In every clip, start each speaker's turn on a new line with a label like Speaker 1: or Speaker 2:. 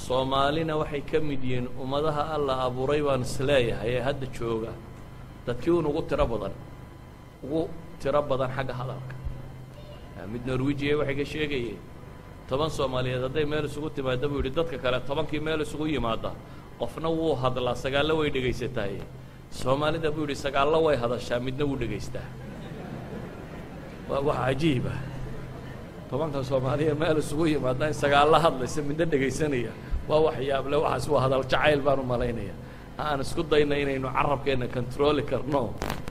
Speaker 1: soomaalina waxay ka mid yihiin ummadaha alla abuuray baan isleeyahay ee hadda jooga dadkii un ugu tiro badan ugu tiro badan xagga hadalka mid norwijiya waxay ka sheegayeen toban soomaaliyeed hadday meel isugu timaada buu yidhi dadka kale tobankii meel isugu yimaada qofna wuu hadlaa sagaallo way dhegaysatahay soomaalida buu yidhi sagaallo way hadashaa midna wuu dhegaystaa waa wax cajiiba tobanka soomaaliya meel isugu yimaada in sagaallo hadlaysa midna dhegaysanaya waa wax yaable waxaas waa hadal jacayl baan u malaynaya aan isku dayna inaynu carabkeenna controli karno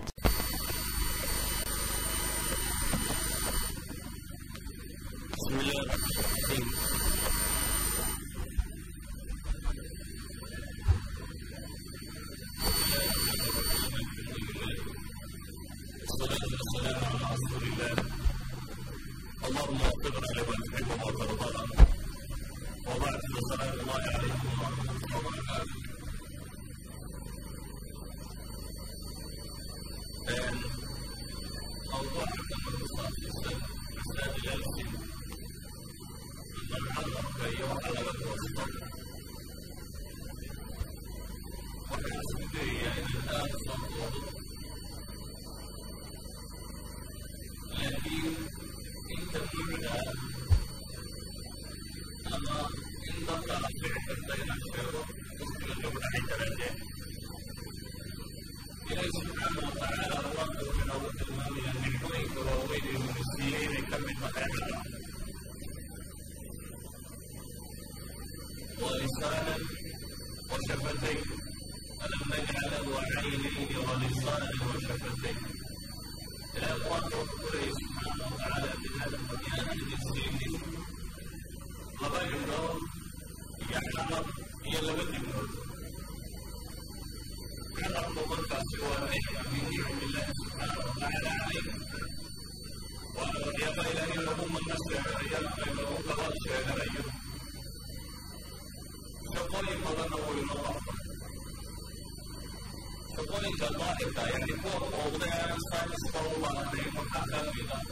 Speaker 2: ولسانا وشفتين ألم نجعل له عينين ولسانا وشفتين إلى الله ربنا سبحانه وتعالى بهذا المكان السيدي لبينه يعلم يلبد النور يعلم من سوى نعمة من نعم الله سبحانه وتعالى عليه ويبقى إلى أن يوم النصر يبقى إلى أن يوم الشهر shaqooyin badanna wuu inoo qabta shaqooyinka daahirka yani kuwa muuqda ee aan saamiska u baahnayn waxaa ka mid ah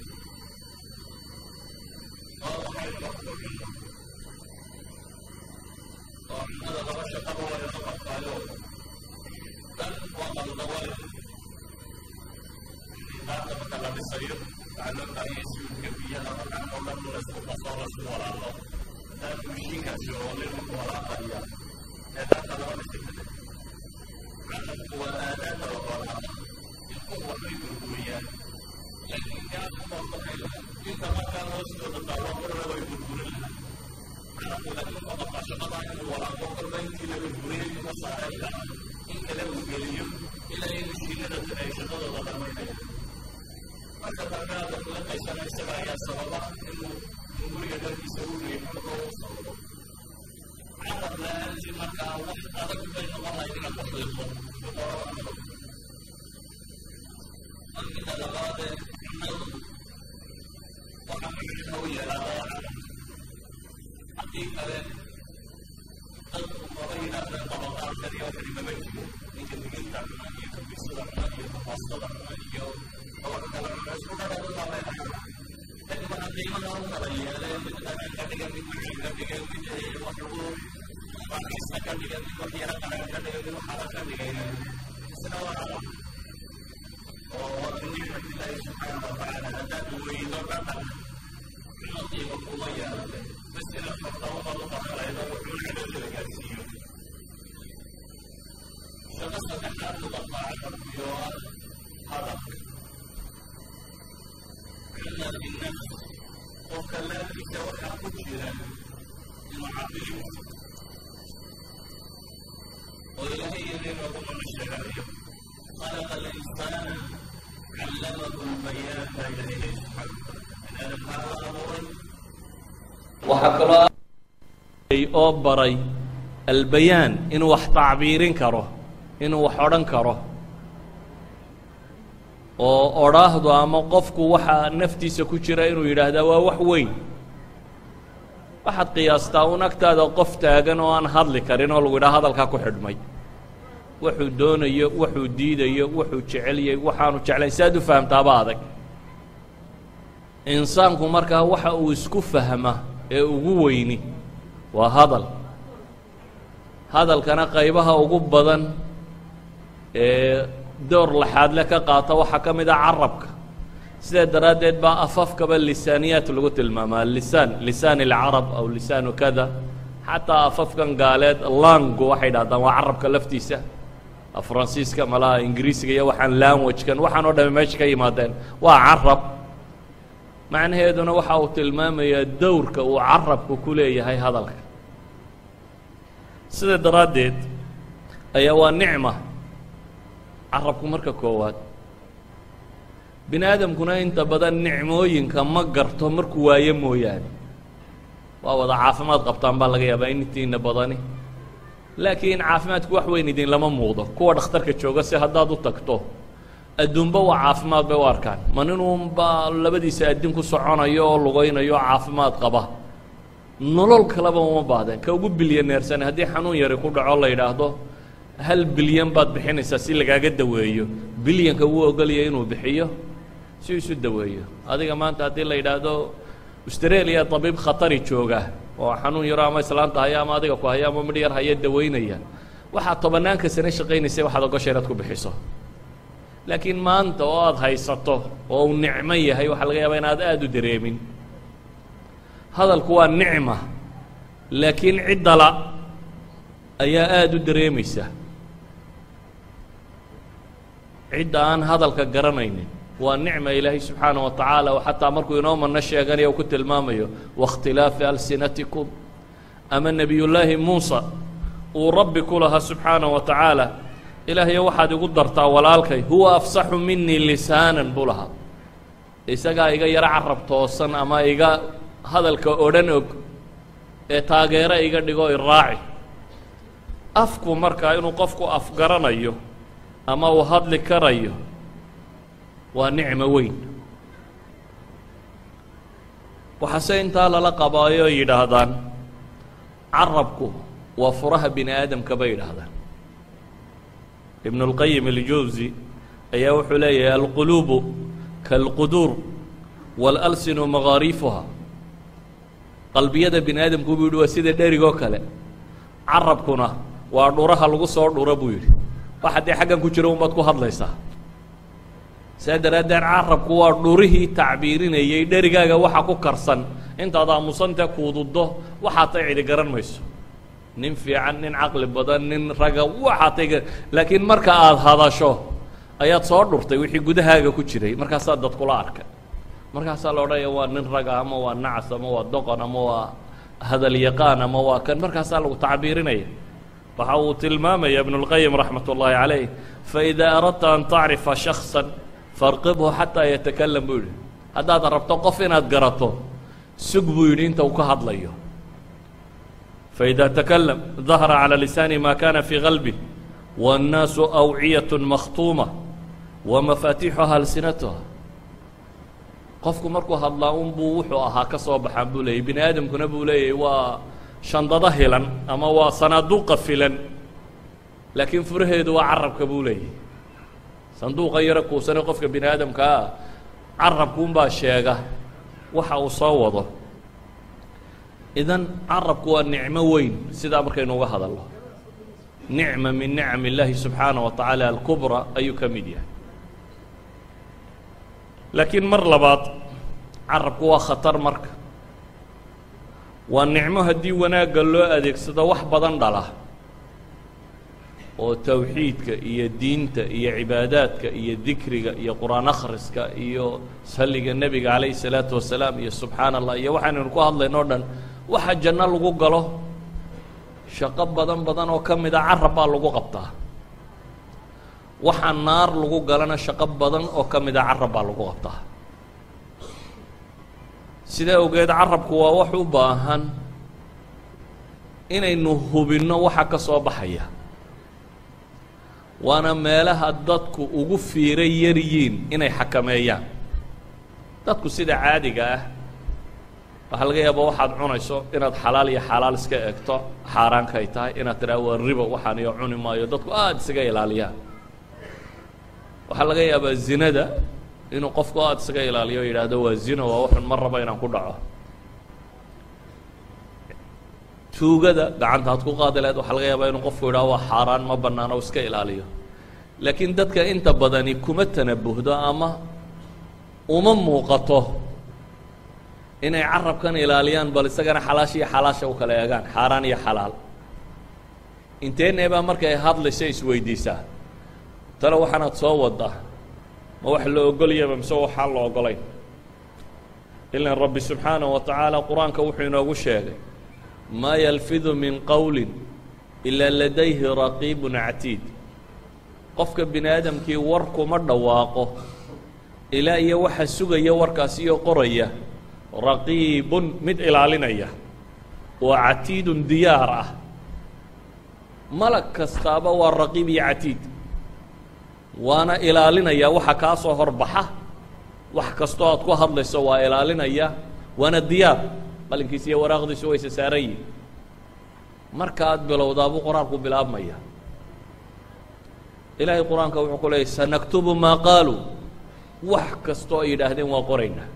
Speaker 2: waa waxay qabto cunno oo cunnada laba shaqaba waa inoo qabtaayo dan waa qaldawale qaarka marka la dhisayo waxaa loo baahanyay siwidka biyaha markaan oo dhan laysku qasoo laysku walaaqo dan mishiinkaasi oo lagu walaaqaya ee dadka laba dhisikade calamku waa aadaada la walaaqa ilkuhu waxbay burburiyaan laakiin gaasu waa baxay laha inta markaa hoostooda taalo korna way burburin laha calamku laakiin waa qabaa shaqadaa inuu walaaqo korba intii la burburiyay kuma saaray laha in kale uu geliyo ilaa in mishiinada ay shaqadooda dhamaynaya marka dargaada kula qaysana isaga ayaa sababa inuu guriga darkiisa u riixo oo u sababo carab la-aantii markaa wax adag bay noqon lahayd inaad ku xiiqo boqorada markida labaadee cunnadu waxa micnaha u yeelaadaa carab haddii kale dadku maba yidhaahdeen qabaqaarkan iyo waxani maba jiro ninka diginta cuna iyo kabisada cuna iyo kafaastada cuna iyo kawaxa kale cuna isku dhadhadu baabay carab لكن waxaa qiimaha u kala yeeleen mid dhaqan ka dhiga mid macaan ka dhiga mid wax lagu raaxaysta ka dhiga mid wax yara qaran ka dhiga mid waxaala ka dhigayna isna waa carab oo waa min nicmati illaahi subxaana watacaala haddaad weydo dhaqan cuno qiimo kuma yeelate bas inaad farta ubaad u baqalaydo wuxuu cadowdada gaarsiiyo shaqo saddexaad uga qaacan iyo hadalka إلا في النفس وكلام سواء قتل المعبرين وإلهي يريد من الشرعية خلق الإنسان علمه البيان إليه سبحانه أنا هذا أمر
Speaker 1: waxaa kaloo oo baray albayaan inuu wax tacbiirin karo inuu wax odhan karo oo odhaahdo ama qofku waxa naftiisa ku jira inuu yidhaahdaa waa wax weyn waxaad qiyaastaa un agtaada qof taagan oo aan hadli karin oo lagu yidhaha hadalkaa ku xidhmay wuxuu doonayo wuxuu diidayo wuxuu jeceliyay waxaanu jeclayn si aad u fahamtaaba adag insaanku markaa waxa uu isku fahma ee ugu weyni waa hadal hadalkana qaybaha ugu badan ee door laxaadle ka qaata waxaa ka mid ah carabka sidaa daraaddeed baa afafkaba lisaaniyaat lagu tilmaamaa lisaan lisaan اlcarab aw lisaanu kada xataa afafkan gaaleed langu waxay dhahdaan waa carabka laftiisa faransiiska malaha ingiriisiga iyo waxaan languagekan waxaan oo dhame meesha ka yimaadeen waa carab macnaheeduna waxa uu tilmaamayaa dowrka uu carabku ku leeyahay hadalka sida daraaddeed ayaa waa nicma carabku marka koowaad bini aadamkuna inta badan nicmooyinka ma garto markuu waayo mooyaane waa wada caafimaad qabtaan baa laga yaabaa intiina badani laakiin caafimaadku wax weyn idin lama muuqdo kuwa dhakhtarka jooga si haddaad u tagto adduunba waa caafimaad bay u arkaan ma ninuunba labadiisa addin ku soconayo oo lugaynayo oo caafimaad qaba nolol kaleba uma baahdeen ka ugu bilyaneersane haddii xanuun yari ku dhaco la yidhaahdo hal bilyan baad bixinaysaa si lagaaga daweeyo bilyanka wuu ogolaya inuu bixiyo si isu daweeyo adiga maanta haddii la yidhaahdo australia tabiib khatari jooga oo xanuun yaro ama islaanta haya ama adiga ku haya ama midh yar haya dawaynaya waxaad tobanaanka sane shaqaynaysay waxaad ogosha inaad ku bixiso laakiin maanta oo aada haysato oo uu nicmo yahay waxaa laga yaabaa inaad aada u dareemin hadalku waa nicma laakiin ciddala ayaa aada u dareemaysa cidda aan hadalka garanaynin waa nicma ilaahay subxaana wa tacaala oo xataa markuu inoo mano sheeganayo ku tilmaamayo waاkhtilaafi alsinatikum ama nebiyullaahi muusa uu rabbi ku lahaa subxaana wa tacaala ilaahayo waxaad igu dartaa walaalkay huwa afsaxu minii lisaanan buu lahaa isagaa iga yaro carab toosan ama iga hadalka odhan og ee taageero iga dhigo iraaci afku markaa inuu qofku afgaranayo ama uu hadli karayo waa nicmo weyn waxaase intaa lala qabaayo o yidhaahdaan carabku waa furaha bini aadamka bay yidhaahdaan ibn اlqayim اljawsi ayaa wuxuu leeyahay alquluubu kaalquduur wاlalsinu magaariifuha qalbiyada bini aadamku buu yidhi waa sida dherigoo kale carabkuna waa dhuraha lagu soo dhuro buu yidhi wax haddii xaggan ku jiro unbaad ku hadlaysaa saa daraaddeed carabku waa dhurihii tacbiirinayay dherigaaga waxa ku karsan intaad aamusantee kuududdo waxaa tay cidi garan mayso nin fiican nin caqli badan nin raga waxaa tay laakiin marka aada hadasho ayaad soo dhurtay wixii gudahaaga ku jiray markaasaa dad kula arkay markaasaa la odhanaya waa nin raga ama waa nacas ama waa doqon ama waa hadal yaqaan ama waa kan markaasaa lagu tacbiirinaya waxa uu tilmaamaya ibn اlqayim raxmat ullaahi calayh faإida aradta an tacrifa shakصa farqibhu xataa yatakalam buu yidhi haddaad rabto qof inaad garato sug buu yidhi inta uu ka hadlayo faإida takalam dahara calى lisaani ma kana fii qalbih wالnaasu awciyaة makhtuuma wamafaatixuha alsinatuha qofku markuu hadlaa unbuu wuxuu ahaa ka soo baxaan buu leeyay bini aadamkuna buu leeyahay waa shandado hilan ama waa sanaaduuqa filan laakiin furaheedu waa carabka buu leeyahay sanduuqa yaro kuusane qofka bini aadamkaa carabkuunbaa sheega waxa uu soo wado idan carabku waa nicmo weyn sidaa markaynu uga hadalno nicma min nicam illaahi subxaana wa tacaala alkubra ayuu ka mid yahay laakiin mar labaad carabku waa khatar marka waa nicmo haddii wanaagga loo adeegsado wax badan dhala oo tawxiidka iyo diinta iyo cibaadaadka iyo dikriga iyo qur-aan akhriska iyo salliga nebiga calayhi salaatu wasalaam iyo subxaana allah iyo waxaanaynu ku hadlayno o dhan waxa janno lagu galo shaqo badan badan oo ka mid a carab baa lagu qabtaa waxa naar lagu galana shaqo badan oo ka mid a carab baa lagu qabtaa sidaa ogeed carabku waa wax u baahan inaynu hubinno waxa ka soo baxaya waana meelaha dadku ugu fiira yaryiin inay xakameeyaan dadku sida caadiga ah waxaa laga yaaba waxaad cunayso inaad xalaal iyo xalaal iska eegto xaaraanka ay tahay inaad tidhaha waa ribo waxaan iyo cuni maayo dadku aada isaga ilaaliyaan waxaa laga yaabaa zinada inuu qofku aada isaga ilaaliyo o yidhaahdo waa zino waa waxun ma rabo inaan ku dhaco tuugada gacantaad ku qaadi lahayd waxaa laga yaabaa inuu qofku yidhaha waa xaaraan ma bannaan oo iska ilaaliyo laakiin dadka inta badani kuma tanabuhdo ama uma muuqato inay carabkan ilaaliyaan bal isagana xalaasha iyo xalaasha u kala eegaan xaaraan iyo xalaal inteeneebaa markay hadlaysa isweydiisaa tale waxaanaad soo waddaa ma wax la ogolyaba mise waxaan la ogolayn ilan rabbi subxaanaه wa tacaala qur-aanka wuxuu inoogu sheegay maa yalfidu min qowli ilaa ladayhi raqiibun catiid qofka bini aadamkii war kuma dhawaaqo ilaa iyo waxa sugaya warkaasi iyo qoraya raqiibun mid ilaalinaya oo catiidun diyaar ah malag kastaaba waa raqiib iyo catiid waana ilaalinaya waxa kaa soo horbaxa wax kastoo aad ku hadlayso waa ilaalinaya waana diyaar qalinkiisa iyo waraaqdiisu wayse saaran yihin marka aad bilowdaabuu qur-aanku bilaabmaya ilaahay qur-aanka wuxuu ku leeyay sanaktubu maa qaaluu wax kastoo ay yidhaahdeen waa qoraynaa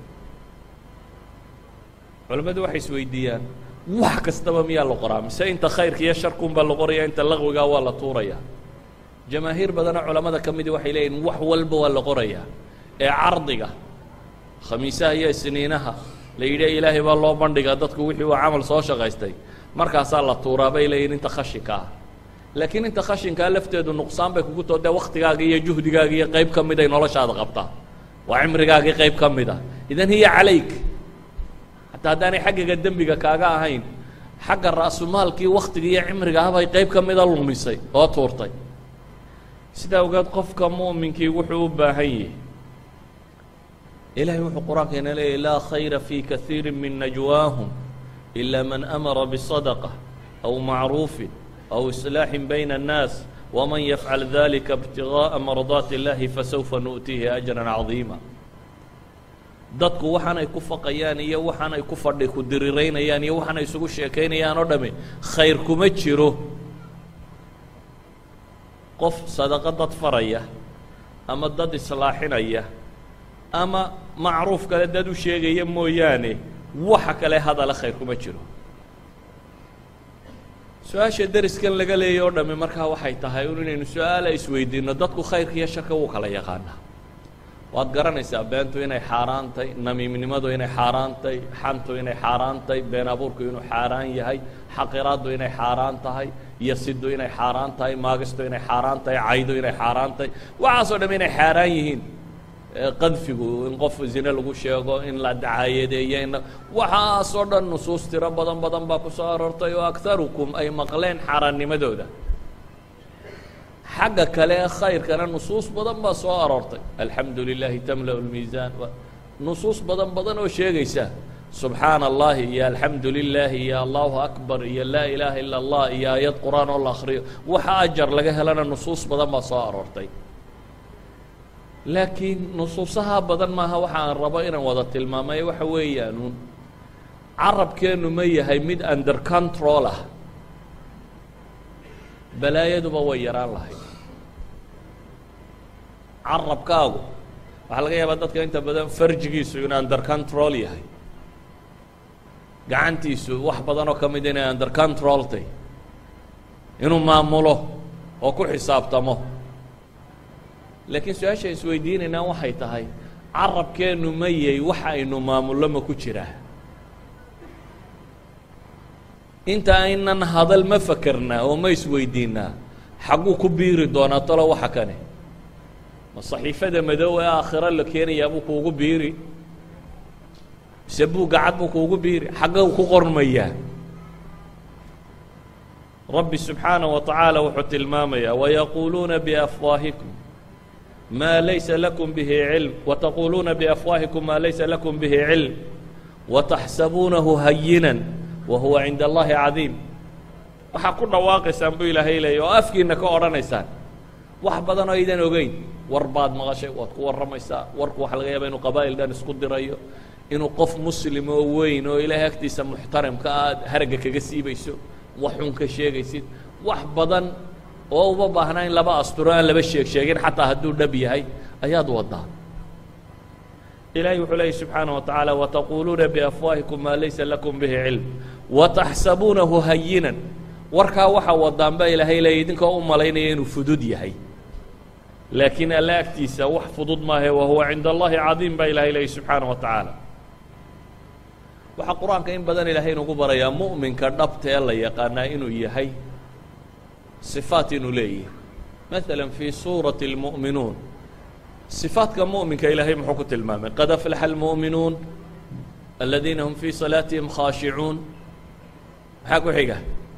Speaker 1: culimmadu waxay isweydiiyaan wax kastaba miyaa la qoraa mise inta khayrka iyo sharkunbaa la qoraya inta laqwigaa waa la tuuraya jamaahiir badana culamada ka midi waxay leeyihin wax walba waa la qorayaa ee cardiga khamiisaha iyo isniinaha la yidhi ilaahay baa loo bandhigaa dadku wixii uu camal soo shaqaystay markaasaa la tuuraa bay leeyihin inta khashinka ah laakiin inta khashinkaa lafteedu nuqsaan bay kugu too dee waktigaaga iyo juhdigaaga iyo qayb ka miday noloshaada qabtaa waa cimrigaagii qayb ka mid a idan hiya calayk hataa haddaanay xaggaga dembiga kaaga ahayn xagga ra'sumaalkii waktiga iyo cimriga ahbay qayb ka mida lumisay oo tuurtay sidaa ogeed qofka mu'minkii wuxuu u baahan yahay ilahay wuxuu qur-aankeena leeyahy laa khayra fii kaiiri min najwaahum إila man amara bصadقة أw macruufi أw iصlaaxin bayna الnaas wman yafcal dalika اbtiغaaءa mardaati اllahi fasawfa nu'tiihi أjra caظiima dadku waxaanay ku faqayaan iyo waxaanay ku fadhi ku diriraynayaan iyo waxaanay isugu sheekaynayaan oo dhami khayr kuma jiro qof sadaqo dad faraya ama dad islaaxinaya ama macruuf kale dad u sheegaya mooyaane waxa kale hadala khayr kuma jiro su-aasha deriskan laga leeyay oo dhami markaa waxay tahay un inaynu su-aala isweydiino dadku khayrka iyo sharka wuu kala yaqaanaa waad garanaysaa beentu inay xaaraan tahay namiimnimadu inay xaaraan tahay xantu inay xaaraan tahay been abuurku inuu xaaraan yahay xaqiraaddu inay xaaraan tahay yasiddu inay xaaraan tahay maagistu inay xaaraan tahay caydu inay xaaraan tahay waxaasoo dham inay xaaraan yihiin qadfigu in qof zine lagu sheego in la dacaayadeeyo in waxaasoo dhan nusuus tiro badan badan baa ku soo aroortay oo akarukum ay maqleen xaaraannimadooda xagga kale ee khayrkana nusuus badan baa soo aroortay alxamdu lilahi tamla اlmiisaan nusuus badan badan oo sheegaysa subxaana allahi iyo alxamdu lilahi iyo allahu akbar iyo laa ilaaha ila اllah iyo aayad qur-aan oo la akriyo waxa ajar laga helana nusuus badan baa soo aroortay laakiin nusuusaha badan maaha waxa aan rabo inaan wada tilmaamay waxa weeyaanuun carabkeennu ma yahay mid under control ah balaayaduba way yaraan lahayd carabkaagu waxaa laga yaabaa dadka inta badan farjigiisu inuu under control yahay gacantiisu wax badan oo ka mid inay under control tay inuu maamulo oo ku xisaabtamo laakiin su-aasha isweydiinaynaa waxay tahay carabkeennu ma yay waxa aynu maamullo ma ku jiraa inta aynan hadal ma fakarnaa oo ma isweydiinaa xagguu ku biiri doonaa talo waxa kane ma saxiifada madow ee aakhiro la keenayaa buu kuugu biiri mise buugga cad buu kuugu biiri xagga ku qormayaa rabbi subxaanaه wa tacaala wuxuu tilmaamayaa wayaquuluuna biafwaahikum ma laysa lakum bihi cilm wataquuluuna biafwaahikum maa laysa lakum bihi cilm wataxsabuunahu hayinan wa huwa cinda allahi cadiim waxaa ku dhawaaqaysaan buu ilaahay leeya oo afkiina ka odhanaysaan wax badan oo aydan ogeyn war baad maqashay waad ku warramaysaa warku waxa laga yaaba inuu qabaa'il dhan isku dirayo inuu qof muslim oo weyn oo ilaahay agtiisa muxtaramka aad haragga kaga siibayso wax xun ka sheegaysid wax badan oo uma baahnaa in laba asturo aan laba sheeg sheegin xataa hadduu dhab yahay ayaad waddaa ilahay wuxuu leeyay subxaanaه wa taعaalى wataquuluuna biafwaahikum maa laysa lakum bihi cilm wataxsabuunahu hayinan warkaa waxa wadaan baa ilaahay leeyay idinkoo u malaynaya inuu fudud yahay laakiin alla agtiisa wax fudud maahe wa huwa cinda allahi cadiim baa ilahay leeyay subxaanaه wa tacaala waxaa qur-aanka in badan ilaahay inugu barayaa mu'minka dhabta ee la yaqaanaa inuu yahay صifaat inuu leeyahay maala fii suuraةi اlmu'minuun صifaadka muؤminka ilaahay muxuu ku tilmaamay qad aflaxa اlmuؤminuun aladiina hum fii salaatihim khaashicuun maxaa ku xiga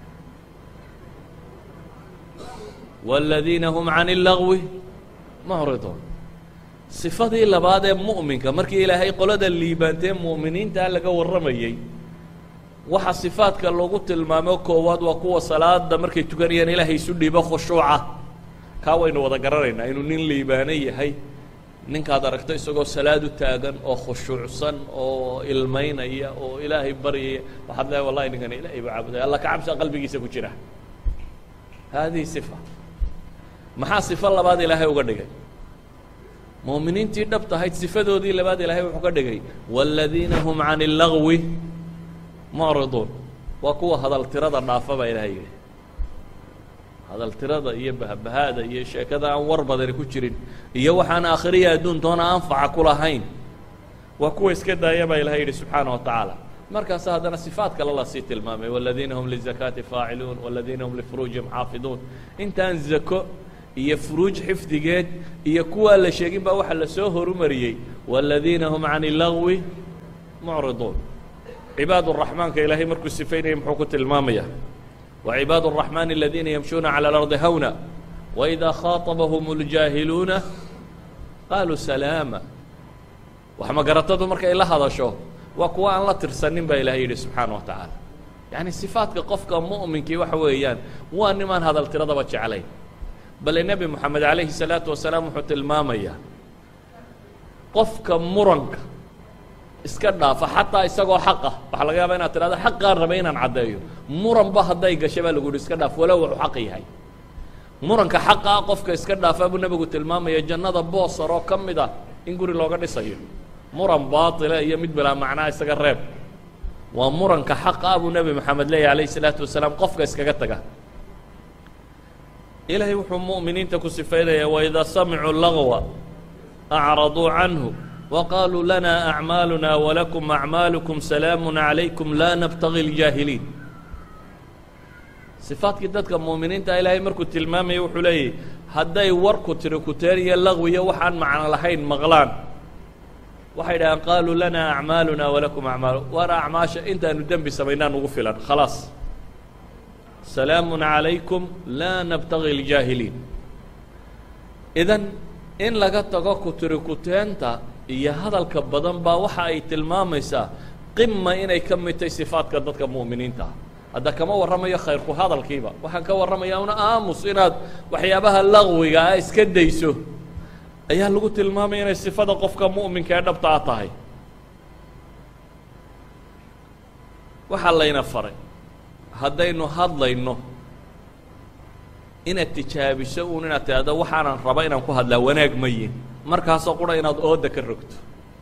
Speaker 1: wاladiina hum can اlagwi mucriduun صifadii labaad ee mu'minka markii ilaahay qolada liibaantee mu'miniintaa laga warramayey waxa صifaadka lagu tilmaamo koowaad waa kuwa salaada markay tukanayaan ilaahay isu dhiibo khushuuca kaa waynu wada garanaynaa inuu nin liibaano yahay ninkaad aragto isagoo salaad u taagan oo khushuucsan oo ilmaynaya oo ilaahay baryaya waxaad leeay wallahi ninkan ilaahay buu caabudaya alla ka cabsa qalbigiisa ku jira haadihi صifa maxaa صifo labaad ilaahay uga dhigay muuminiintii dhab tahayd sifadoodii labaad ilaahay wuxuu ka dhigay wاladiina hum can اlagwi mucriduun waa kuwa hadal tirada dhaafa baa ilaahay yidhi hadal tirada iyo bahbahaada iyo sheekada aan war badani ku jirin iyo waxaan aakhiriya adduuntoona anfaca ku lahayn waa kuwa iska daaya baa ilahay yidhi subxaana wa tacaala markaasa haddana sifaat kale lasii tilmaamay wاladiina hum lizakaati faaciluun wاladiina hum lifuruujihim xaafiduun intaan zako iyo furuuj xifdigeed iyo kuwaa la sheegin baa waxaa lasoo horumariyey wاladiina hum can اlagwi mucriduun cibaad الرaحmaanka ilaahay markuu sifaynaya muxuu ku tilmaamaya وcibaad الرaحmaan الadiina yamshuuna عalى الأrضi hawna وإida khaaطabahum الjaahiluuna qaaluu salaama wax magaratadu markay la hadasho waa kuwa aan la tirsanin baa ilahay yidhi subxaanaه wa taعaalى yaعni صifaatka qofka muؤminkii waxa weeyaan waa nimaan hadal tiradaba jeclayn bale nebi moxamed عalayhi الsalaaةu wasalaam wuxuu tilmaamayaa qofka muranka iska dhaafa xataa isagoo xaqa waxaa laga yaaba inaad tidhahdo xaqaan rabay inaan caddeeyo muranba hadday gasha baa lagu yihi iska dhaaf walow wuxuu xaq yahay muranka xaqa ah qofka iska dhaafa buu nebigu tilmaamaya jannada boosar oo ka mid ah in guri looga dhisayo muran baatila iyo mid bilaa macnaa isaga reeb waa muranka xaqa ah buu nebi moxamed leeyahy alayh isalaatu wasalaam qofka iskaga taga ilaahay wuxuu mu'miniinta ku sifaynaya waidaa samicuu lagwa acraduu canhu وqالوا لنا أعماaلنا ولكم أعماaلكم سلاaم عليكم لا نبتغي الجاهلين صفaatkii dadka مؤمiniinta ilaahay markuu tilmaamaya wuxuu leeyahy hadday warku tiri kuteen iyo lغwiyo waxaan macno lahayn maqlaan waxay dhahaan qaaluu لنا أعماaلنا ولكم أعماaل war أعمaaشha intaanu dembi samaynaa nugu filan khلاaص سلاaم عليكم لا نبتغي الجاهلين إذا in laga tago kutiri kuteenta iyo hadalka badan baa waxa ay tilmaamaysaa qima inay ka mid tahay sifaadka dadka mu'miniinta ah hadda kama warramayo khayrku hadalkiiba waxaan ka warramayaa una aamus inaad waxyaabaha laqwiga ah iska dayso ayaa lagu tilmaamaya inay sifada qofka mu'minka ee dhabta a tahay waxaa layna faray haddaynu hadlayno inaad tijaabiso uun inaad tidhahdo waxaanan raba inaan ku hadlaa wanaag mayin markaasoo qura inaad ooda ka rogto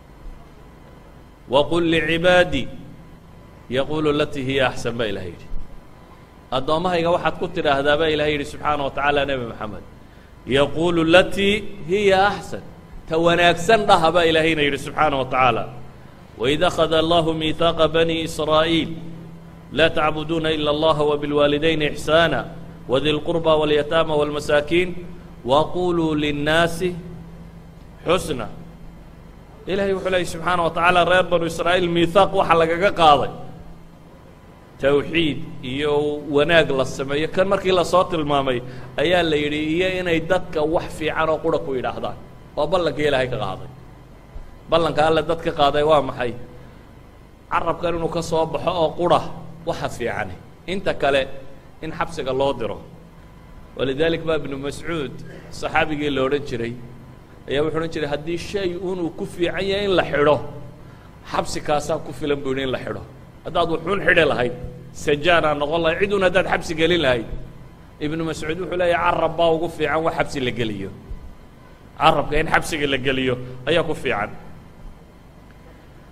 Speaker 1: waqul licibaadii yaquulu latii hiya axsan baa ilahay yidhi addoommahayga waxaad ku tidhaahdaa baa ilahay yidhi subxaana wa tacaala nebi moxamed yaquulu latii hiya axsan ta wanaagsan dhaha baa ilaahayna yidhi subxaana wa tacaala waid akhada allahu miihaaqa bani israa'iil laa tacbuduuna ila allaha wabilwaalidayni ixsaana wdi اlqurba wاlyataama wاlmasaakiin waquluu linnaasi xusna ilahay wuxuu leeyay subxaana wa tacaala reer banu israa'iil miihaaq waxa lagaga qaaday towxiid iyo wanaag la sameeyo kan markii lasoo tilmaamay ayaa la yidhi iyo inay dadka wax fiican oo qura ku yidhaahdaan waa ballankii ilaahay ka qaaday ballanka alle dad ka qaaday waa maxay carabkan inuu ka soo baxo oo qura waxa fiicani inta kale in xabsiga loo diro walidalik baa ibnu mascuud saxaabigii la odhan jiray ayaa wuxuu odhan jiray haddii shay unuu ku fiican yahay in la xidho xabsi kaasaa ku filan buu yidhi in la xidho haddaad wuxuun xidhi lahayd sajaanaa noqon lahayd cid un haddaad xabsi gelin lahayd ibnu mascuud wuxuu leeyahy carab baa ugu fiican wax xabsi la geliyo carabka in xabsiga la geliyo ayaa ku fiican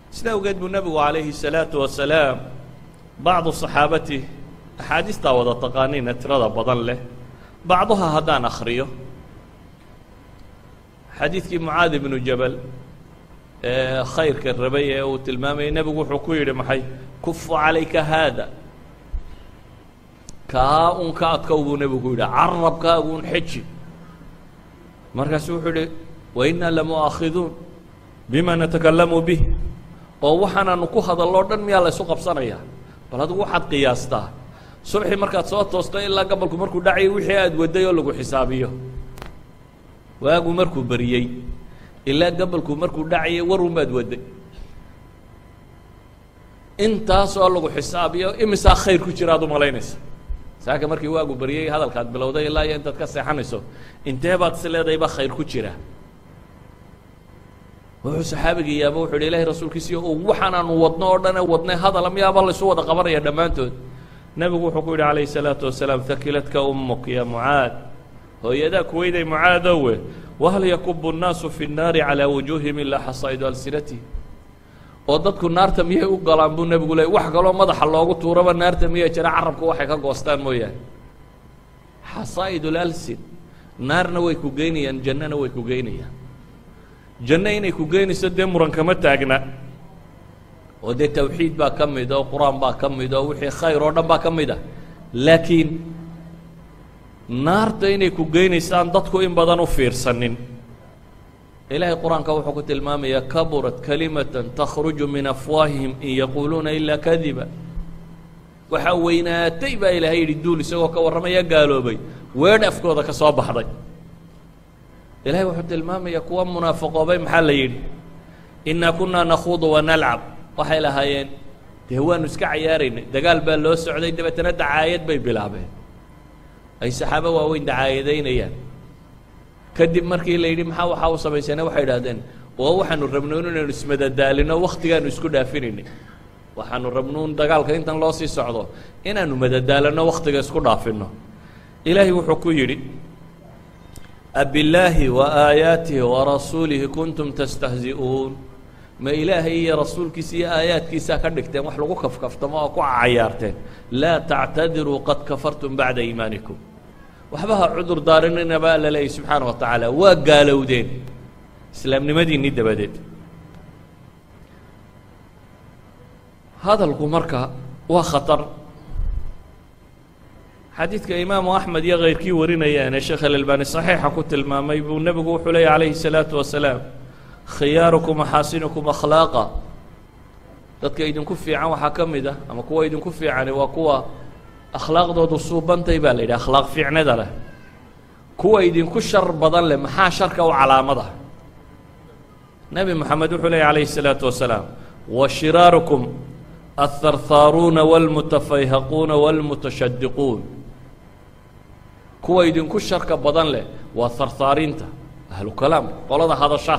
Speaker 1: sida awgeed buu nebigu calayhi الsalaaةu wasalaam bacdu صaxaabatih axaadiistaa wada taqaaniina tirada badan leh bacduha haddaan akhriyo xadiidkii mucaad ibnu jabal ee khayrka rabay ee uu tilmaamayay nebigu wuxuu ku yidhi maxay kufu calayka haada kaa un ka adkow buu nebigu ku yidhi carabkaagu un xeji markaasu wuxuu yidhi wainaa lamu'aakhiduun bima natakalamu bih oo waxaanaanu ku hadalloo dhan miyaa laysu qabsanayaa bal adigu waxaad qiyaastaa subxii markaad soo toosto ilaa gabalku markuu dhacayay wixii aada waday oo lagu xisaabiyo waagu markuu beriyey ilaa gabalku markuu dhacayay warun baad waday intaas oo lagu xisaabiyo imisaa khayr ku jira ad u malaynaysa saaka markii waagu beriyey hadalkaad bilowday ilaa iyo intaad ka seexanayso intee baad is leedahay baa khayr ku jira wuxuu saxaabigii yaaba wuxu yidhi ilahi rasuulkiisiyo oo waxaanaanu wadno oo dhane wadnay hadala miyaaba laysu wada qabanaya dhammaantood nebigu wuxuu ku yidhi calayhi الsalaatu wasalaam hakiladka umuk ya mucaad hooyadaa kuweyday mucaadowe wahal yakubu الnaasu fi الnaari calىa wujuuhihim ilaa xasaa'idu alsinatihim oo dadku naarta miyay u galaan buu nebigu leey wax kaloo madaxa loogu tuuraba naarta miyay jira carabku waxay ka goostaan mooyaane xasaa'id اlalsin naarna way ku geynayaan jannana way ku geynayaan janno inay ku geynayso dee muran kama taagna oo dee tawxiid baa ka mid oo qur-aan baa ka mid oo wixii khayr oo dhan baa ka mid ah laakiin naarta inay ku geynaysaan dadku in badan u fiirsanin ilaahay qur-aanka wuxuu ku tilmaamayaa kaburat kalimatan takhruju min afwaahihim in yaquuluuna ilaa kadiba waxaa weynaatay baa ilaahay yidhi duul isagoo ka warramaya gaaloobay weedh afkooda ka soo baxday ilahay wuxuu tilmaamayaa kuwa munaafaqoobay maxaa la yidhi innaa kunaa nakhuudu wanalcab waxay lahaayeen dee waanu iska cayaaraynay dagaal baa loo socday dabeetana dacaayad bay bilaabeen ay saxaabo waaweyn dacaayadaynayaan kadib markii la yidhi maxaa waxaa u samayseene waxay idhahdeen oo waxaanu rabnoon inaynu ismadadaalino wakhtigaanu isku dhaafinaynay waxaanu rabnuun dagaalka intan loo sii socdo inaanu madadaalano wakhtiga isku dhaafinno ilaahay wuxuu ku yidhi abillaahi wa aayaatihi wa rasuulihi kuntum tastahzi'uun ma ilaahay iyo rasuulkiisa iyo aayaadkiisaa ka dhigteen wax lagu kafkaftamo oo ku cayaarteen laa tactadiruu qad kafartum bacda iimaanikum waxba ha cudur daarinina baa alla leeyay subxaana wa tacaala waa gaalowdeen islaamnimadiinii dabadeed hadalku marka waa khatar xadiidka imaamu axmed iyo kayrkii warinayaane sheekh alalbani saxiixa ku tilmaamay buu nebigu wuxuu leeyay calayhi الsalaatu wasalaam khiyaarukum axaasinukum akhlaaqa dadka idinku fiican waxaa ka mid ah ama kuwa idinku fiicani waa kuwa akhlaaqdoodu suubantay baa la yidhi akhlaaq fiicnada leh kuwa idinku shar badan leh maxaa sharka u calaamada nebi moxamed wuxuu leeyay calayhi الsalaatu wasalaam wa shiraarukum atharthaaruuna wاlmutafayhaquuna wاlmutashadiquun kuwa idinku sharka badan leh waa harhaariinta ahlu kalaamka qolada hadasha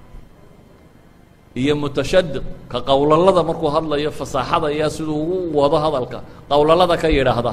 Speaker 1: iyo mutashadiq ka qowlalada markuu hadlayo fasaaxada iyo siduu ugu wado hadalka qowlalada ka yidhaahda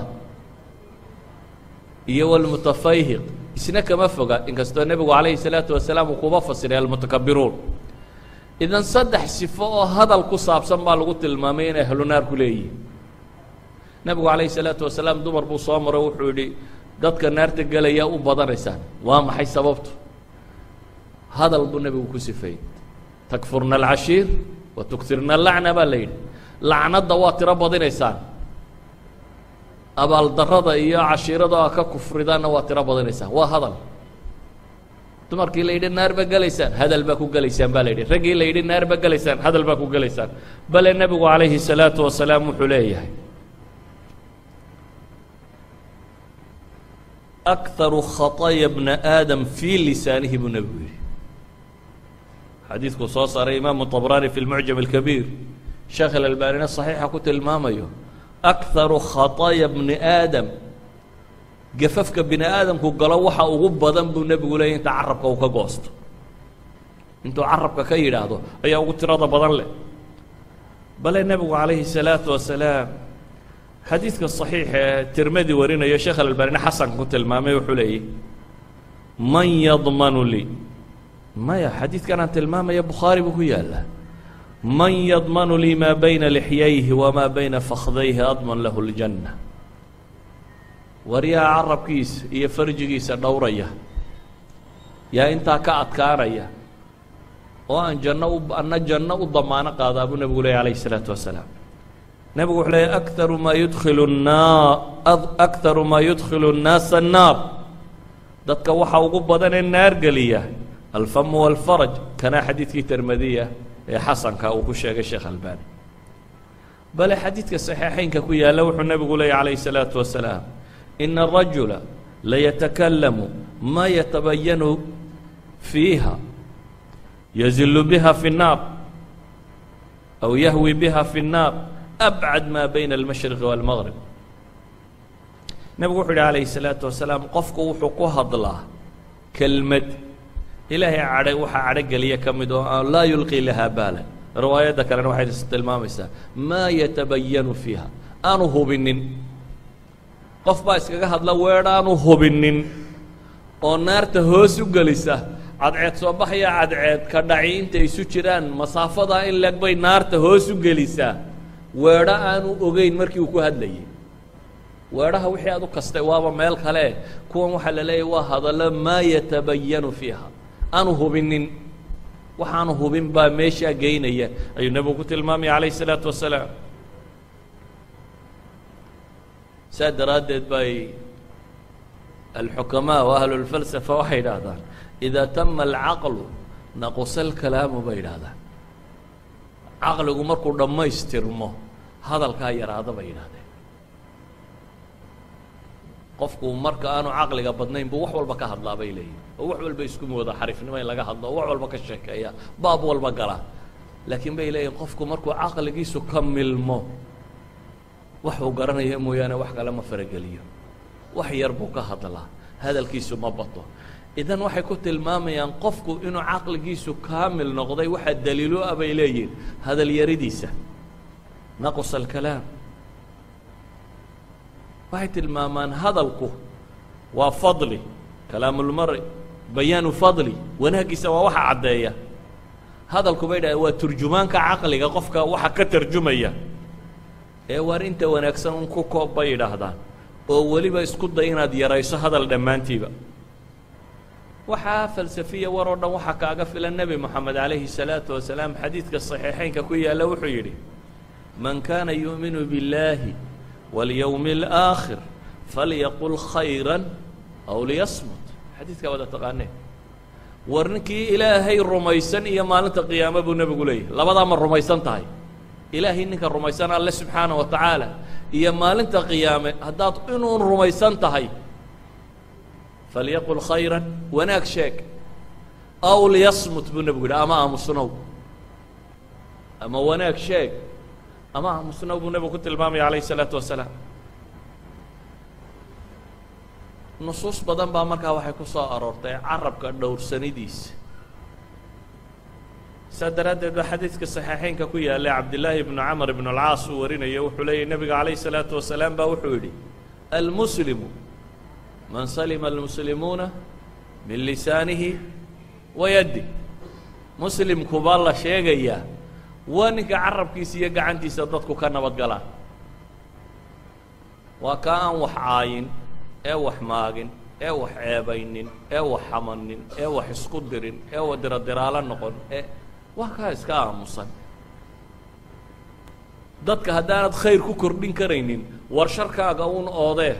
Speaker 1: iyo wاlmutafayhiq isna kama foga inkastoo nebigu calayhi الsalaatu wasalaam uu kuba fasiray almutakabiruun idan saddex sifo oo hadal ku saabsan baa lagu tilmaamay inay ahlu naar ku leeyihin nebigu calayhi الsalaatu wasalaam dumar buu soo maro wuxuu yidhi dadka naarta gelaya u badanaysaan waa maxay sababtu hadal buu nebigu ku sifeeyey takfurna alcashiir wa tugtirna alacna baa la yidhi lacnadda waa tiro badinaysaan abaaldarrada iyo cashiirada a ka kufridaanna waa tiro badinaysaan waa hadal dumarkii la yidhi naar ba gelaysaan hadal baa ku gelaysaan baa la yidhi raggii la yidhi naar ba gelaysaan hadal baa ku gelaysaan bale nebigu calayhi الsalaatu wasalaam wuxuu leeyahay akharu khaطaya bna aadam fii lisaanihi buu nebigu yidhi xadiidkuu soo saaray imaamu طabraani fi lmucjam اlkabiir sheekh alalbaanina صaxiixa ku tilmaamayo akharu khaطaya bni aadam gafafka bini aadamku galo waxa ugu badan buu nebigu leeyay inta carabka uu ka goosto intuu carabka ka yidhaahdo ayaa ugu tirada badan leh bale nebigu calayhi الsalaatu wasalaam xadiidka صaxiix ee tirmadi warinayo sheekh alalbaanina xasanka ku tilmaamay wuxuu leeyay man yadmanu lii maya xadiidkan aan tilmaamaya bukhaari buu ku yaallaa man yadmanu lii maa bayna lixyayhi wamaa bayna fakhdayhi adman lahu اljanna waryaha carabkiisa iyo farjigiisa dhowraya yaa intaa ka adkaanaya oo aan janno u anna janno u damaano qaadaa buu nebigu leeyay alayh الsalaatu wasalaam nebigu wuxuu leeyay akaru maa yudkilu naa akharu maa yudkilu الnaasa الnaar dadka waxa ugu badan ee naar geliya alfamu wاlfaraj kanaa xadiidkii termadiya ee xasanka uu ku sheegay sheekh albani bale xadiidka saxiixeynka ku yaalla wuxuu nebigu leeyay calayh الsalaatu wasalaam ina الrajula layatakallamu ma yatabayanu fiiha yazilu biha fi الnaar aw yahwi biha fi الnaar abcad ma bayna almashriqi wاlmaqrib nebigu wuxuu yidhi calayhi الsalaatu wasalaam qofku wuxuu ku hadlaa kelmad ilaahay cadhay waxaa cadho geliya ka mid oo aan laa yulqii lahaa baalan riwaayadda kalena waxay tilmaamaysaa maa yatabayanu fiiha aanu hubinin qof baa iskaga hadla weedh aanu hubinin oo naarta hoos u gelisa cadceed soo baxaya cadceed ka dhaci intay isu jiraan masaafadaa in leg bay naarta hoos u gelisaa weedho aanu ogeyn markii uu ku hadlayay weedhaha wixii aad u kastay waaba meel kale kuwan waxaa la leeyahy waa hadallo maa yatabayanu fiiha aanu hubinin waxaanu hubin baa meeshaa geynaya ayuu nebigu ku tilmaamaya calayh الsalaatu wasalaam saa daraaddeed bay alxukamaa wa ahlu اlfalsafa waxay idhaahdaan idaa tama alcaqlu naqusa alkalaamu bay idhaahdaan caqligu markuu dhammaystirmo hadalkaa yaraada bay yidhahdeen qofku marka aanu caqliga badnayn buu wax walba ka hadlaa bay leeyihin oo wax walba isku mooda xariifnimo in laga hadlo oo wax walba ka sheekeeya baab walba gala laakiin bay leeyihin qofku markuu caqligiisu ka milmo waxuu garanaya mooyaane wax kale ma farageliyo wax yar buu ka hadlaa hadalkiisu ma bato idan waxay ku tilmaamayaan qofku inuu caqligiisu kaamil noqday waxaa daliilo ah bay leeyihin hadal yaridiisa naqus alkalaam waxay tilmaamaan hadalku waa fadli kalaamulmari bayaanu fadli wanaaggiisa waa waxa caddeeya hadalku bay dhahdeen waa turjumaanka caqliga qofka waxa ka tarjumaya ee waar inta wanaagsan un ku koob bay yidhaahdaan oo weliba isku day inaad yarayso hadal dhammaantiiba waxaa falsafiya war oo dhan waxaa kaaga filan nebi moxamed calayhi الsalaatu wasalaam xadiidka صaxiixeynka ku yaalla wuxuu yidhi man kaana yuuminu biاllaahi waاlyowmi اlآakhir falyaqul khayra aw liyasmut xadiidkaa wada taqaaneen war ninkii ilaahay rumaysan iyo maalinta qiyaamo buu nebigu leeyahy labadaa ma rumaysan tahay ilaahay ninka rumaysan alle subxaana wa tacaala iyo maalinta qiyaame haddaad inuun rumaysan tahay falyaqul khayra wanaag sheeg aw liyasmut buu nebigu yidhi ama aamusnow ama wanaag sheeg ama aamusnow buu nebigu ku tilmaamaya calayh isalaatu wasalaam nusuus badan baa markaa waxay ku soo aroortay carabka dhowrsanidiisa saa daraaddeed baa xadiidka saxiixeynka ku yaallay cabdillaahi ibnu camar ibnu alcaas uu warinayo wuxuu leeyahy nebiga calayh isalaatu wasalaam baa wuxuu yidhi almuslimu man salima almuslimuuna min lisaanihi wa yaddi muslimku baa la sheegayaa waa ninka carabkiisa iyo gacantiisa dadku ka nabad galaan waa ka aan wax caayin ee wax maagin ee wax ceebaynin ee wax xamanin ee wax isku dirin ee wa diradiraalo noqon ee waa kaa iska aamusan dadka haddaanad khayr ku kordhin karaynin war sharkaaga uun oodee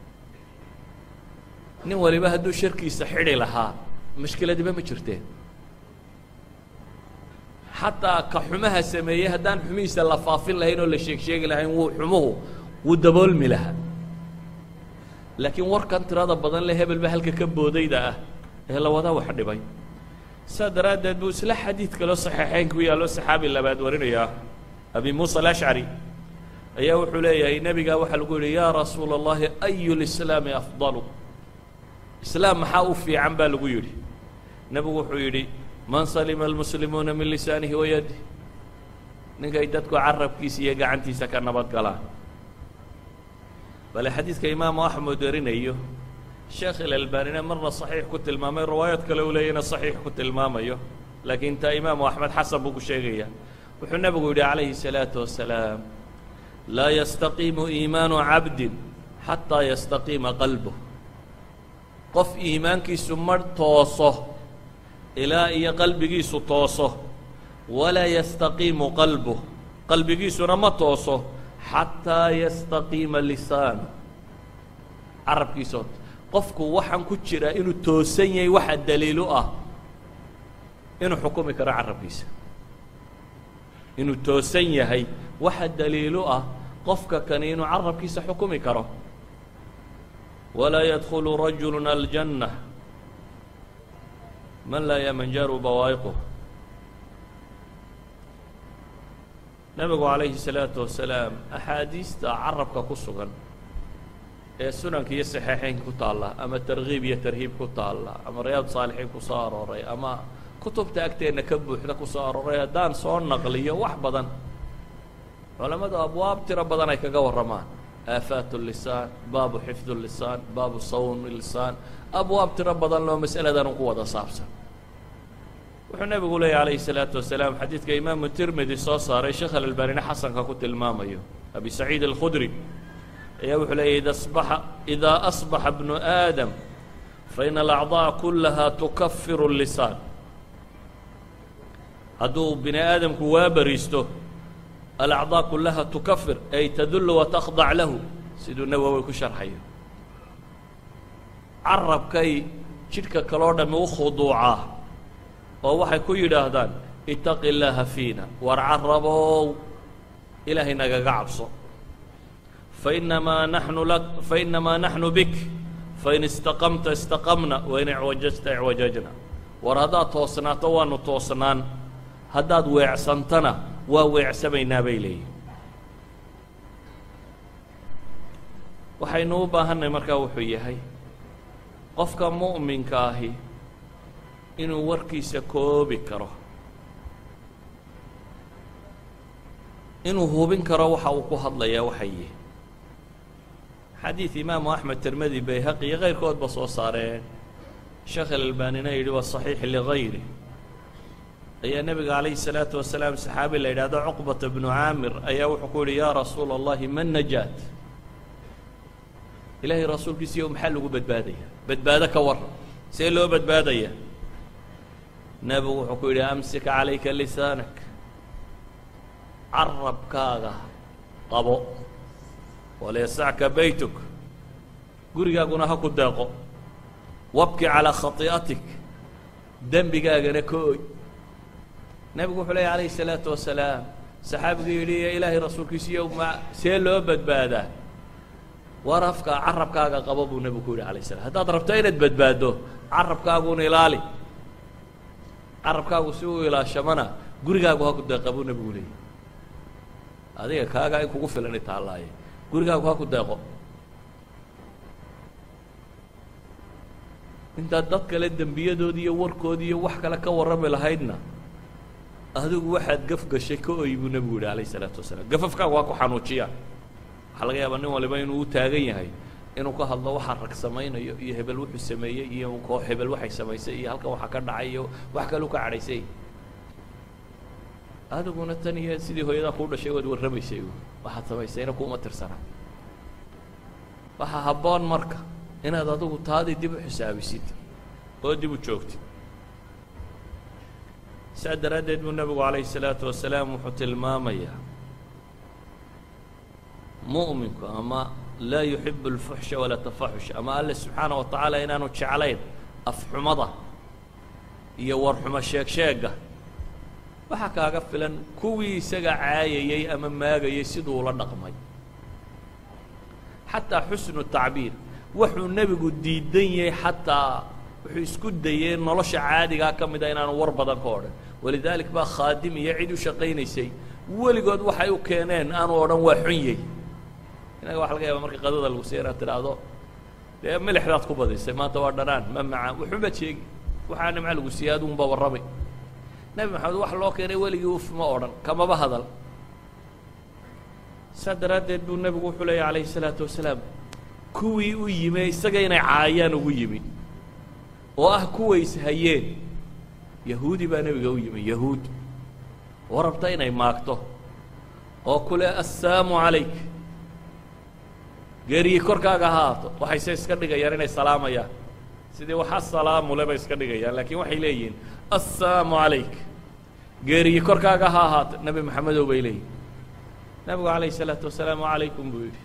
Speaker 1: nin waliba hadduu sharkiisa xidhi lahaa mashkiladiba ma jirteen xataa ka xumaha sameeyey haddaan xumihiisa la faafin lahayn oo la sheeg sheegi lahayn wuu xumuhu wuu daboolmi lahaa laakiin warkan tirada badan le hebel ba halka ka boodayda ah ee lawadaa wax dhibay saa daraaddeed buu isla xadiid kaloo saxiixeynka ku yaallo saxaabi labaad warinayaa abi muusa alashcari ayaa wuxuu leeyahay nebigaa waxaa lagu yidhi yaa rasuula اllahi ayu lislaami afdalu islaam maxaa u fiican baa lagu yidhi nebigu wuxuu yidhi man salima almuslimuuna min lisaanihi wa yadih ninkay dadku carabkiisa iyo gacantiisa ka nabad galaan bale xadiidka imaamu axmed warinayo sheekh ilalbanina marna صaxiix ku tilmaamay riwaayad kale uu leeyana صaxiix ku tilmaamayo laakiin taa imaamu axmed xasan buu ku sheegaya wuxuu nebigu yidhi calayhi الsalaaةu wasalaam laa yastaqiimu iimaanu cabdin xataa yastaqiima qalbuh qof iimaankiisu ma tooso ilaa iyo qalbigiisu tooso walaa yastaqiimu qalbuh qalbigiisuna ma tooso xataa yastaqiima lisaanu carabkiisoo qofku waxaan ku jiraa inuu toosan yahay waxa daliilu ah inuu xukumi karo carabkiisa inuu toosan yahay waxa daliilu ah qofka kani inuu carabkiisa xukumi karo walaa yadkulu rajulu aljanna man laa yamanjaru bawaa'iquh nebigu calayhi الsalaatu wasalaam axaadiista carabka ku sugan ee sunanka iyo saxeixeynka ku taalla ama tarkiib iyo tarhiib ku taalla ama riyaad saalixiin ku soo arooray ama kutubta agteenna ka buuxda ku soo arooray haddaan soo naqliyo wax badan culammadu abwaab tiro badan ay kaga warramaan aafaat الlisaan baabu xifd الlisaan baabu sawm lisaan abwaab tiro badan loo mas'aladan ku wada saabsan wuxuu nebigu leeyay calayhi الsalaatu wasalaam xadiidka imaamu tirmidi soo saaray sheekh alalbanina xasanka ku tilmaamayo abi saciid alkhudri ayaa wuxuu leeyay ida asbaxa idaa asbaxa bnu aadam faina alacضaaء kulaha tukafiru الlisaan hadduu bini aadamku waa bariisto alacضaaء kulaha tukafir ay tadullu watakdac lahu siduu nawowi ku sharxayo carabkay jidhka kaloo dhami u khuduucaa oo waxay ku yidhaahdaan itaqi اllaaha fiina war carabow ilaahay nagaga cabso fainamaa naxnu lak fainamaa naxnu bik fain istaqamta istaqamna wain icwajajta icwajajna war haddaad toosnaato waanu toosnaan haddaad weecsantana waa weecsamaynaa bay leeyihin waxaynu u baahanay markaa wuxuu yahay qofka mu'minka ahi inuu warkiisa koobi karo inuu hubin karo waxa uu ku hadlayaa waxay yihi xadiid imaamu axmed tirmidi bayhaqi iyo kayrkoodba soo saareen sheekh alalbanina yidhi waa صaxiix ligayri ayaa nebiga calayhi الsalaatu wasalaam saxaabi la yidhaahdo cuqbata bnu caamir ayaa wuxuu ku yihi yaa rasuula اllahi man najaat ilaahay rasuulkiisiiyo maxaa lagu badbaadaya badbaado ka war see loo badbaadaya nebigu wuxuu ku yidhi amsik calayka lisaanak carabkaaga qabo walyasacka baytuk gurigaaguna ha ku deeqo wabki calaa khati'atik dembigaagana ka oy nebigu wuxuu leeya alayhi الsalaatu wasalaam saxaabigu yidhi ilaahay rasuulkiisiiyo ma see loo badbaadaa war afka carabkaaga qabo buu nebigu ku yidhi alayه الslam haddaad rabto inaad badbaaddo carabkaaguna ilaali carabkaagu si uu ilaashamana gurigaagu ha ku deeqa buu nebigu leeyay adiga kaagaa in kugu filan itaallaaye gurigaagu ha ku deeqo intaad dad kale dembiyadoodi iyo warkoodi iyo wax kale ka warrami lahaydna adigu waxaad gaf gashay ka oy buu nebigu yidhi alayه الsalaatu wasalaam gafafkaagu ha ku xanuujiya waxaa laga yaabaa nin waliba inuu u taagan yahay inuu ka hadlo waxa rag samaynayo iyo hebel wuxuu sameeyey iyo koox hebel waxay samaysay iyo halkan waxa ka dhacay iyo wax kaleu ka cadhaysay adiguna tan iyo sidii hooyadaa kuu dhashay waad warramaysay waxaad samaysayna kuuma tirsana waxaa habboon marka inaad adigu taadii dib u xisaabisid oo dib u joogtid saa daraaddeed buu nebigu calayhi الsalaatu wasalaam wuxuu tilmaamayaa mu'minku ama laa yuxibu اlfuxsha walaa tafaxush ama alle subxaana wa tacaala inaanu jeclayn afxumada iyo warxumo sheeg sheega waxaa kaaga filan kuwii isaga caayayey ama maagayey siduu ula dhaqmay xataa xusnu tacbiir wuxuu nebigu diidan yahay xataa wuxuu isku dayey nolosha caadigaa ka mida inaanu war badan ka odhan walidaalik baa khaadim iyo cid u shaqaynaysay weligood waxay u keeneen aanu odhan waa xun yey inaga waxa laga yaaba marka qadada lagu siya inaad tidhaahdo dee milixdaad ku badisay maanta waa dhanaan ma macaan wuxuunbaad sheegi waxaa nimca lagu siiyey adugunba warramay nebi maxamed wax loo keenay weligii uf ma odhan kamaba hadal saa daraaddeed buu nebigu wuxuu leeya calayhi الsalaatu wasalaam kuwii u yimi isaga inay caayaan ugu yimi oo ah kuways hayeen yahuudi baa nebiga u yimi yahuud oo rabta inay maagto oo kule assaamu calayk geeriyi korkaaga ha haato waxayse iska dhigayaan inay salaamayaan sidii wax assalaamu le bay iska dhigayaan laakiin waxay leeyihiin assaamu calayk geeriyi korkaaga ha ahaato nebi maxamedow bay leeyihin nebigu calayhi isalaatu wasalaam wacalaykum buu yidhi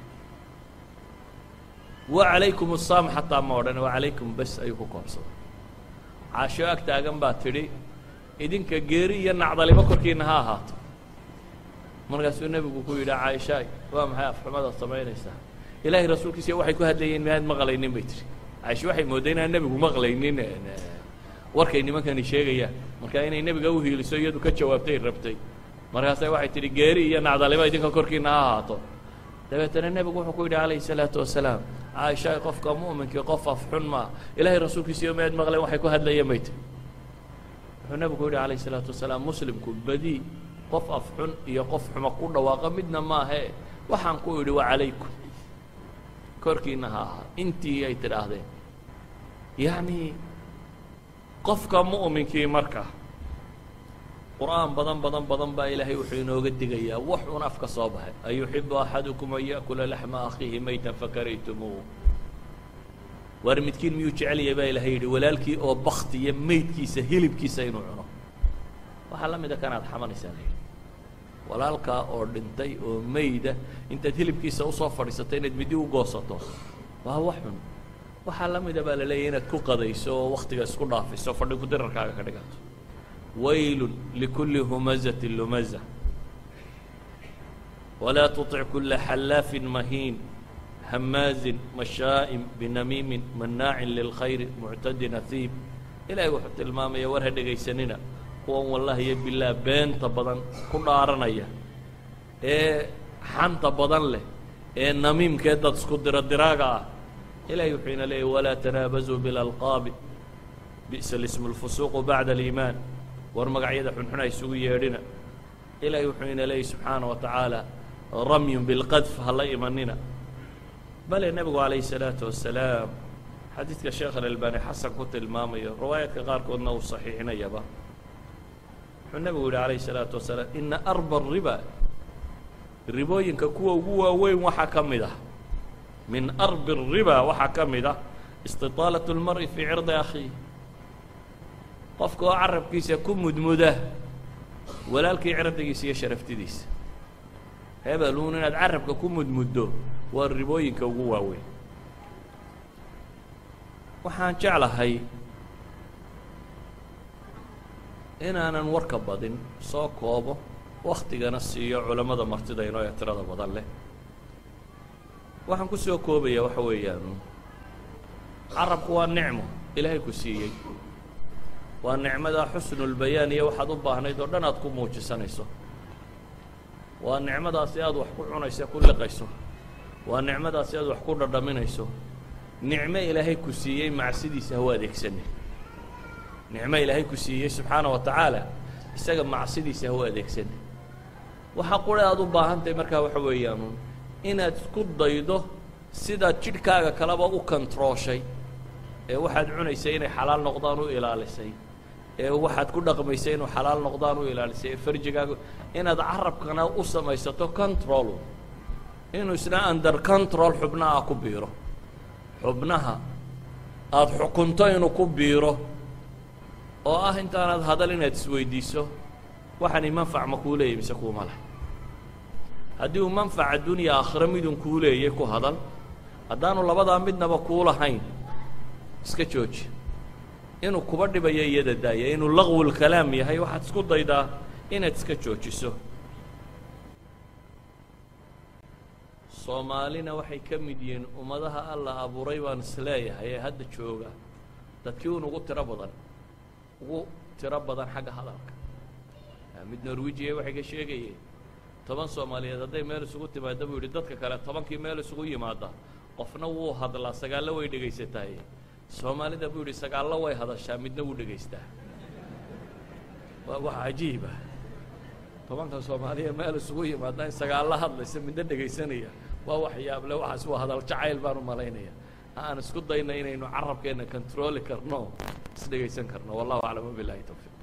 Speaker 1: wacalaykum assaam xataa ma odhan wacalaykum bes ayuu ku koobsaday caasho ag taagan baa tidhi idinka geeri iyo nacdalibo korkiina ha ahaato markaasuu nebigu ku yidhi caaishaay waa maxay afxumadaad samaynaysaa ilaahay rasuulkiisa waxay ku hadlayeen miyaad maqlaynin bay tihi caaisha waxay moodday inaan nebigu maqlaynin warkay nimankani sheegayaan marka inay nebiga u hiiliso iyadu ka jawaabtay rabtay markaasay waxay tidhi geeri iyo nacdalibo idinka korkiina ha ahaato dabeetana nebigu wuxuu ku yidhi calayhi salaatu wasalaam caaishaay qofka mu'minkii qof afxun maa ilaahay rasuulkiisa miyaad maqleen waxay ku hadlayeen bay tihi wuxuu nebigu yidhi calayhi salaatu wasalaam muslimku badi qof afxun iyo qof xuma ku dhawaaqa midna maahee waxaan ku idhi waa calaykum korkiina ha ahaa intii ay tidhaahdeen yacni qofka mu'minkii marka qur'aan badan badan badan baa ilaahay wuxuu inooga digayaa wax un afka soo baxay ayuxibu axadukum an ya'kula laxma akhiihi maytan fakaraytumuuh waar midkiin miyuu jecel yahay baa ilahay yidhi walaalkii oo baktiya meydkiisa hilibkiisa inuu cuno waxaa la mida kanaad xamanaysaa la yidhi walaalkaa oo dhintay oo meyda intaad hilibkiisa usoo fadhiisato inaad midi u goosato waa wax xun waxaa la mida baa la leeyahy inaad ku qadayso oo waktiga isku dhaafiso fadhi ku dirarkaaga ka dhigato waylun likulli humazatin lumaza walaa tuطic kula xallaafin mahiin hamaazin mashaa'im binamiimin mannaacin lilkhayri muctadin ahiib ilaahay wuxuu tilmaamaya war ha dhegaysanina kuwan wallahi iyo bilaah beenta badan ku dhaaranaya ee xanta badan leh ee namiimkee dad isku diro diraaga ah ilahay wuxuu ina leeyahy walaa tanaabazuu bilalqaabi bi'sa lismu lfusuuqu bacda aliimaan war magacyada xunxun ha isugu yeedhina ilaahay wuxuu ina leeyahy subxaana wa tacaala ramyun bilqadf ha la imanina bale nebigu calayhi salaatu wasalaam xadiidka sheekh alalbani xasan ku tilmaamayo riwaayaadka qaarkoodna uu saxiixinayaba wuxuu nebigu yihi calayhi salaatu wasalaam ina arba riba ribooyinka kuwa ugu waaweyn waxaa ka mid ah min arbi riba waxaa ka mid ah istitaalat اlmar'i fii cirdi akhiih qofka oo carabkiisa ku mudmuda walaalkii cirdigiisa iyo sharaftidiisa hebeluun inaad carabka ku mudmuddo waa ribooyinka ugu waaweyn waxaan jeclahay inaanan warka badin soo koobo waktigana siiyo culammada martidayno ee tirada badan leh waxaan ku soo koobayaa waxa weeyaan carabku waa nicmo ilaahay ku siiyey waa nicmada xusnulbayaan iyo waxaad u baahnayd oo dhan aad ku muujisanayso waa nicmadaasi aad wax ku cunayso ku liqayso waa nicmadaasi aad wax ku dhadhaminayso nicmo ilaahay ku siiyey macsidiisa haw adeegsane nicmo ilaahay ku siiyey subxaana wa tacaala isaga macsidiisa haw adeegsane waxa qura aad u baahantahay markaa waxa weeyaan inaad isku daydo sidaad jidhkaaga kaleba u kontarooshay ee waxaad cunaysay inay xalaal noqdaan u ilaalisay ee waxaad ku dhaqmaysay inuu xalaal noqdaan u ilaalisay ee farjigaaga inaad carabkana u samaysato control inuu isna under control xubnaha ku biiro xubnaha aada xukunto inuu ku biiro oo ah intaanaad hadal inaad isweydiiso waxani manfac ma kuu leeyay mise kuuma leh haddii uu manfac addunya aakhiro midun kuu leeyay ku hadal haddaanu labadaa midnaba kuu lahayn iska jooji inuu kuba dhibayo iyada daaya inuu laqwul kalaam yahay waxaad isku daydaa inaad iska joojiso soomaalina waxay ka mid yihiin ummadaha alla abuuray baan isleeyahay ee hadda jooga dadkii un ugu tiro badan ugu tiro badan xagga hadalka mid norwijiya waxay ka sheegayeen toban soomaaliyeed hadday meel isugu timaada buu yidhi dadka kale tobankii meel isugu yimaada qofna wuu hadlaa sagaallo way dhegaysatahay soomaalida buu yidhi sagaallo way hadashaa midna wuu dhegaystaa waa wax cajiiba tobanka soomaaliya meel isugu yimaada in sagaallo hadlaysa midna dhegaysanaya waa wax yaable waxaas waa hadal jacayl baan u malaynaya aan isku dayna inaynu carabkeenna controli karno is dhegaysan karno wallahu aclam wabilahi towfiiq